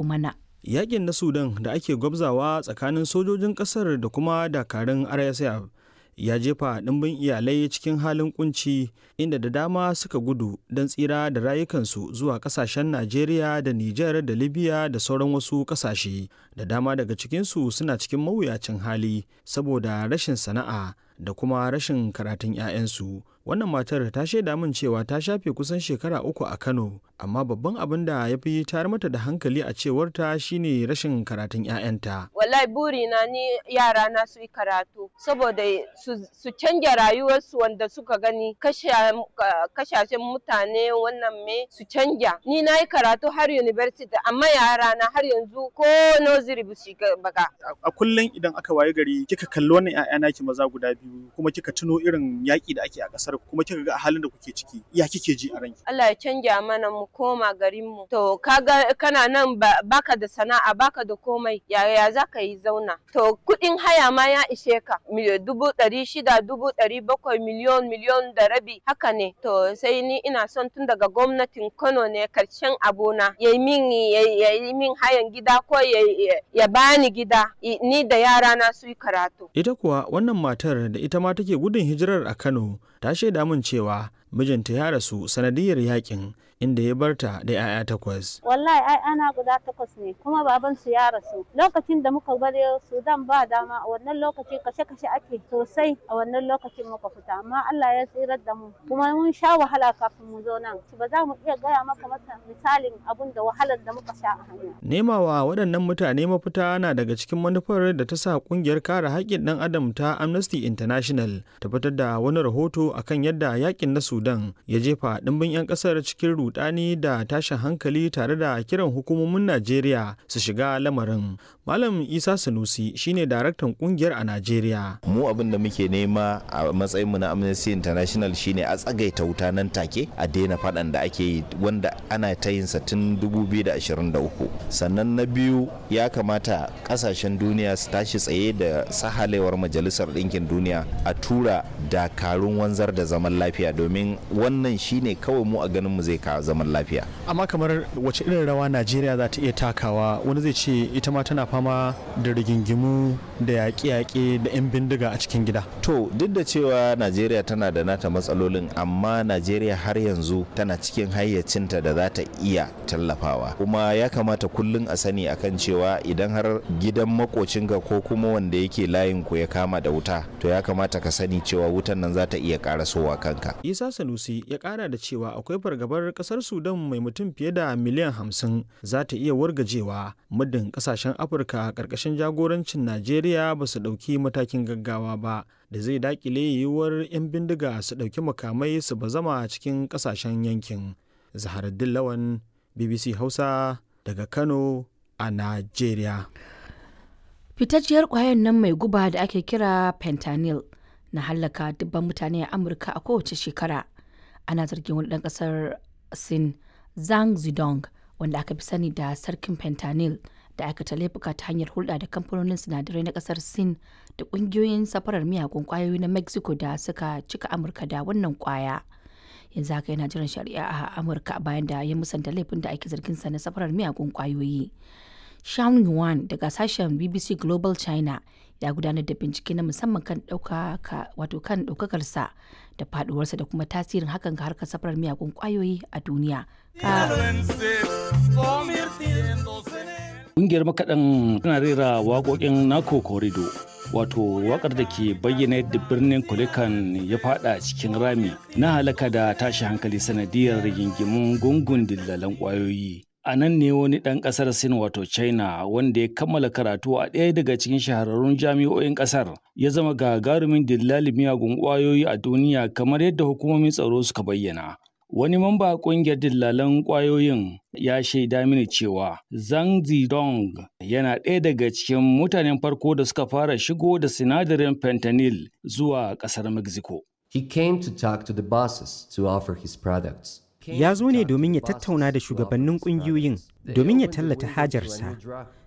mana. Yakin na Sudan da ake gwabzawa tsakanin sojojin ƙasar da kuma dakarun RSF ya jefa ɗimbin iyalai cikin halin kunci inda da dama suka gudu don tsira da rayukansu zuwa ƙasashen Najeriya da Nijar da Libya da sauran wasu ƙasashe. Da dama daga cikinsu suna cikin mawuyacin hali saboda rashin sana'a da kuma rashin karatun 'ya'yansu. Wannan matar ta shaida min cewa ta shafe kusan shekara uku a Kano, amma babban abin da ya fi tayar mata da hankali a cewarta shine rashin karatun 'ya'yanta. Wallahi burina ni yara na su yi karatu saboda su canja rayuwarsu wanda suka gani kashashen mutane wannan me su canja. Ni na yi karatu har university amma yara na har yanzu ko nursery ba su baga. A kullum idan aka waye gari kika kalli wannan 'ya'ya naki maza guda biyu kuma kika tuno irin yaƙi da ake a ƙasar kuma kika ga halin da kuke ciki ya kike ji a ranki Allah ya canja mana mu koma garin mu to kaga kana nan baka da sana'a baka da komai yaya za ka yi zauna to kuɗin haya ma ya ishe ka dubu ɗari shida dubu ɗari bakwai miliyon miliyon da rabi haka ne to sai ni ina son tun daga gwamnatin Kano ne karshen abona ya yi min ya yi min hayan gida ko ya bani gida ni da yara na su yi karatu ita kuwa wannan matar da ita ma take gudun hijirar a Kano ta shaida min cewa mijinta ya rasu sanadiyar yakin inda ya barta da 'ya'ya takwas. Wallahi ai ana guda takwas ne kuma baban su ya rasu. Lokacin da muka bar Sudan ba dama a wannan lokaci kashe-kashe ake sosai a wannan lokacin muka fita amma Allah ya tsirar da mu kuma mun sha wahala kafin mu zo nan. Ba za mu iya gaya maka masa misalin abun da wahalar da muka sha a hanya. Nemawa waɗannan mutane mafita na daga cikin manufar da ta sa ƙungiyar kare haƙƙin ɗan adam ta Amnesty International ta fitar da wani rahoto akan yadda yakin na Sudan ya jefa ɗimbin 'yan ƙasar cikin rudani da tashin hankali tare da kiran hukumomin Najeriya su shiga lamarin. Malam Isa Sanusi shine daraktan kungiyar a Najeriya. Mu abin da muke nema a matsayin mu na Amnesty International shine a tsagaita wuta nan take a daina faɗan da ake yi wanda ana ta yin sa tun 2023. Sannan na biyu ya kamata kasashen duniya su tashi tsaye da sahalewar Majalisar Ɗinkin Duniya a tura dakarun wanzar da zaman lafiya domin wannan shine kawai mu a ganin mu zai kawo zaman lafiya. Amma kamar wace irin rawa Najeriya za ta iya takawa wani zai ce ita ma tana fama da rigingimu da yaƙe-yaƙe da 'yan bindiga a cikin gida. To duk da cewa Najeriya tana da nata matsalolin amma Najeriya har yanzu tana cikin hayyacinta da za ta iya tallafawa. Kuma ya kamata kullum a sani akan cewa idan har gidan makocinka ko kuma wanda yake layin ku ya kama da wuta to ya kamata ka sani cewa wutan nan za ta iya karasowa kanka. Isa Sanusi ya kara da cewa akwai fargabar kasar Sudan mai mutum fiye da miliyan hamsin za ta iya wargajewa muddin kasashen Afirka karkashin jagorancin Najeriya ba su ɗauki matakin gaggawa ba da zai dakile yiwuwar 'yan bindiga su ɗauki makamai su bazama cikin kasashen yankin. Zaharaddin Lawan BBC Hausa daga Kano a Najeriya. Fitacciyar ƙwayar nan mai guba da ake kira fentanyl na hallaka dubban mutane a Amurka a kowace shekara. Ana zargin wani ɗan ƙasar Sin Zhang Zidong wanda aka fi sani da sarkin fentanyl da aikata laifuka ta hanyar hulɗa da kamfanonin sinadarai na ƙasar Sin da ƙungiyoyin safarar miyagun ƙwayoyi na Mexico da suka cika Amurka da wannan ƙwaya. Yanzu haka yana jiran shari'a a Amurka bayan da ya musanta laifin da ake zargin sa na safarar miyagun ƙwayoyi. Sean Yuan daga sashen BBC Global China ya gudanar da bincike na musamman kan ɗaukaka wato kan ɗaukakarsa da faduwarsa da kuma tasirin hakan ga harkar safarar miyagun ƙwayoyi a duniya. Ƙungiyar makaɗan tana rera waƙoƙin Nako Korido wato waƙar da ke bayyana yadda birnin Kulikan ya fada cikin rami na halaka da tashi hankali sanadiyar rigingimun gungun dillalan ƙwayoyi. a nan ne wani ɗan ƙasar sin wato china wanda ya kammala karatu a ɗaya daga cikin shahararrun jami'o'in ƙasar ya zama gagarumin dillali miyagun ƙwayoyi a duniya kamar yadda hukumomin tsaro suka bayyana wani mamba a ƙungiyar dillalan ƙwayoyin ya shaida mini cewa zhang zidong yana ɗaya daga cikin mutanen farko da suka fara shigo da sinadarin fentanyl zuwa ƙasar mexico He came to talk to the bosses to offer his products. ya zo ne domin ya tattauna da shugabannin ƙungiyoyin domin ya tallata hajarsa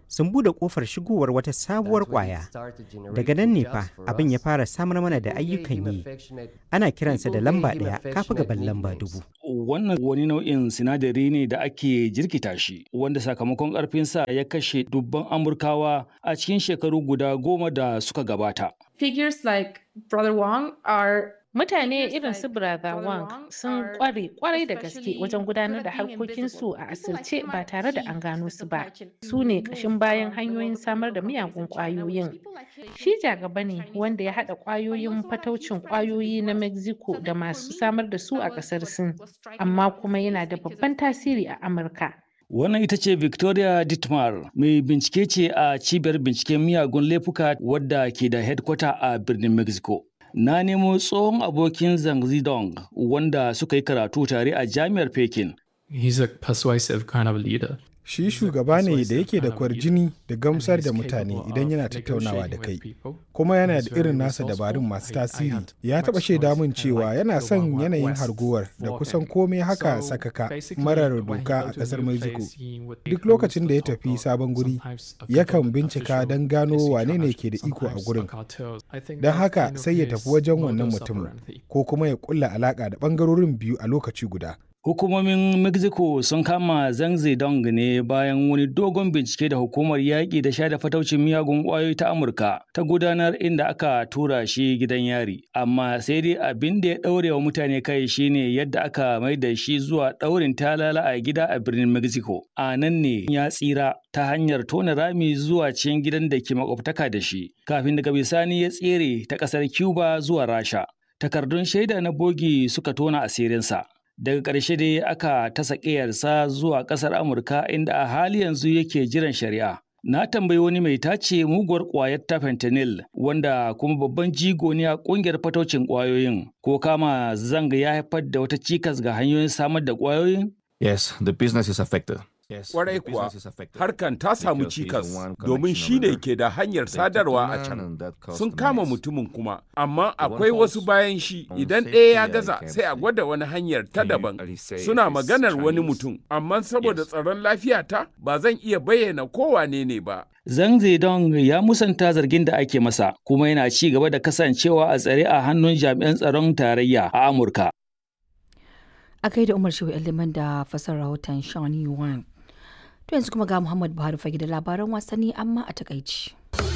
sun bude kofar shigowar wata sabuwar kwaya daga nan ne fa abin ya fara samar mana da ayyukan yi ana kiransa da lamba ɗaya kafi gaban lamba dubu wannan wani nau'in sinadari ne da ake jirkita shi wanda sakamakon ƙarfinsa ya kashe dubban amurkawa a cikin shekaru guda goma da suka gabata Figures like Brother Wong are Mutane irin su Brother Wang sun kware kwarai da gaske wajen gudanar da harkokinsu a asirce ba tare da an gano su ba. Su ne ƙashin bayan hanyoyin samar da miyagun ƙwayoyin. Shi jagaba ne wanda ya haɗa ƙwayoyin fataucin ƙwayoyi na Mexico da masu samar da su a ƙasar Sin, amma kuma yana da babban tasiri a Amurka. Wannan ita ce Victoria Dittmar, mai bincike ce a cibiyar binciken miyagun laifuka wadda ke da headquarter a birnin Mexico. Na nemo tsohon abokin Zhang Zidong wanda suka yi karatu tare a jami'ar Pekin. He's a persuasive kind of leader. Shi shugaba ne da yake da kwarjini da gamsar da mutane idan yana tattaunawa da kai, kuma yana da irin nasa dabarun masu tasiri. Ya taɓa shaida min cewa yana son yanayin harguwar da kusan komai haka sakaka marar doka a ƙasar Mexico. Duk lokacin da ya tafi sabon guri, yakan bincika don gano wane ne ke da iko a gurin. Don haka sai ya tafi wajen wannan mutumin, ko kuma ya ƙulla alaƙa da ɓangarorin biyu a lokaci guda. Hukumomin Mexico sun kama Zhang Zedong ne bayan wani dogon bincike da hukumar yaƙi da sha da fataucin miyagun ƙwayoyi ta Amurka ta gudanar inda aka tura shi gidan yari. Amma sai dai abin da ya ɗaure wa mutane kai shine yadda aka mai da shi zuwa ɗaurin talala a gida a birnin Mexico. A nan ne ya tsira ta hanyar tona rami zuwa cikin gidan da ke makwabtaka da shi, kafin daga bisani ya tsere ta ƙasar Cuba zuwa Rasha. Takardun shaida na bogi suka tona asirinsa. daga ƙarshe dai aka tasa ƙiyarsa zuwa ƙasar amurka inda a hali yanzu yake jiran shari'a na tambayi wani mai tace muguwar ƙwayar ta fentanyl wanda kuma babban jigo ne a ƙungiyar fataucin ƙwayoyin ko kama zanga ya haifar da wata cikas ga hanyoyin samar da ƙwayoyin yes the business is affected Kwarai kuwa, harkan ta samu cikas domin shi ne ke da hanyar sadarwa a can. Sun kama mutumin kuma, amma akwai wasu bayan shi idan ɗaya ya gaza sai a gwada wani hanyar ta daban. Suna maganar wani mutum, amma saboda tsaron lafiyata ba zan iya bayyana kowane ne ba. Zhang Zedong ya musanta zargin da ake masa, kuma yana ci gaba da kasancewa a tsare a hannun jami'an tsaron tarayya a Amurka. A kai da Umar Shehu Liman da fasar rahoton Sean Yuan. To yanzu kuma ga Muhammad Buhari fage da labaran wasanni amma a takaici.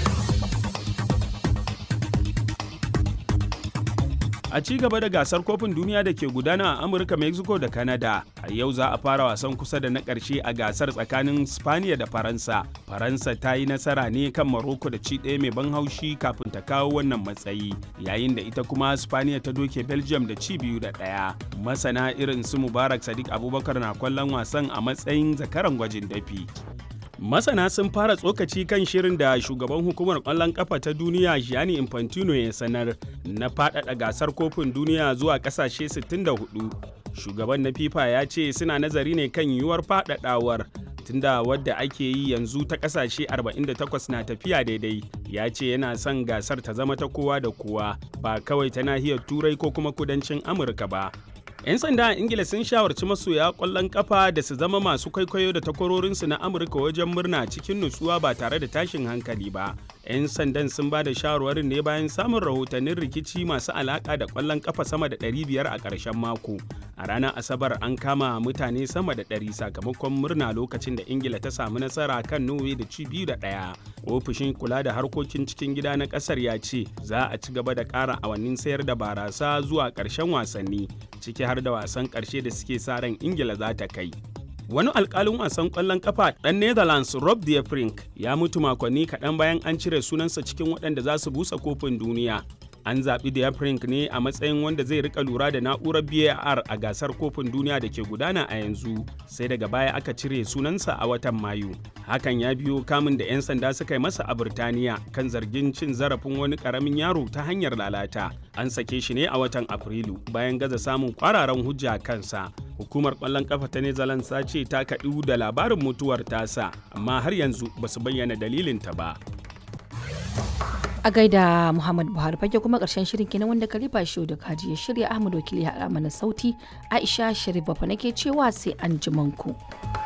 A ci gaba da gasar kofin duniya da ke gudana a Amurka, Mexico da Canada, a yau za a fara wasan kusa da na ƙarshe a gasar tsakanin Spaniya da Faransa. Faransa ta yi nasara ne kan Morocco da ci ɗaya mai ban haushi kafin ta kawo wannan matsayi, yayin da ita kuma Spaniya ta doke Belgium da ci biyu da ɗaya. Masana irin su Mubarak Sadiq Abubakar na kwallon wasan a matsayin zakaran gwajin dafi. Masana sun fara tsokaci kan shirin da shugaban hukumar ƙwallon ƙafa ta duniya Gianni Infantino ya sanar na faɗaɗa gasar kofin duniya zuwa ƙasashe 64. Shugaban na FIFA ya ce suna nazari ne kan yiwuwar faɗaɗawar tunda wadda ake yi yanzu ta ƙasashe 48 na tafiya daidai. Ya ce yana son gasar ta zama ta kowa da kowa ba kawai ta nahiyar Turai ko kuma kudancin Amurka ba. 'Yan sanda a Ingila sun shawarci masoya ƙwallon kafa da su zama masu kwaikwayo da takwarorinsu na Amurka wajen murna cikin nutsuwa ba tare da tashin hankali ba. 'Yan sandan sun ba da shawarwarin ne bayan samun rahotannin rikici masu alaƙa da ƙwallon kafa sama da 500 a ƙarshen mako. A ranar Asabar an kama mutane sama da 100 sakamakon murna lokacin da Ingila ta samu nasara kan Norway da ci biyu da ɗaya. Ofishin kula da harkokin cikin gida na ƙasar ya ce za a ci gaba da ƙara awannin sayar da barasa zuwa ƙarshen wasanni. ciki har da wasan ƙarshe da suke sa ran ingila za ta kai wani alkalin wasan ƙwallon kafa ɗan netherlands rob de Vrink ya mutu makonni kaɗan bayan an cire sunansa cikin waɗanda za su busa kofin duniya an zaɓi de Vrink ne a matsayin wanda zai rika lura da na'urar var a gasar kofin duniya da ke gudana a yanzu sai daga baya aka cire sunansa a watan mayu hakan ya biyo kamun da 'yan sanda suka yi masa a Birtaniya kan zargin cin zarafin wani karamin yaro ta hanyar lalata. An sake shi ne a watan Afrilu bayan gaza samun kwararan hujja kansa. Hukumar ƙwallon ƙafa ta Netherlands ta ce ta kaɗu da labarin mutuwar tasa, amma har yanzu ba su bayyana dalilinta ba. A gaida Muhammad Buhari fage kuma ƙarshen shirin kenan wanda Kalifa Shehu da Kaji ya shirya Ahmad Wakili ya mana sauti Aisha Sharif Bafa nake cewa sai an ku.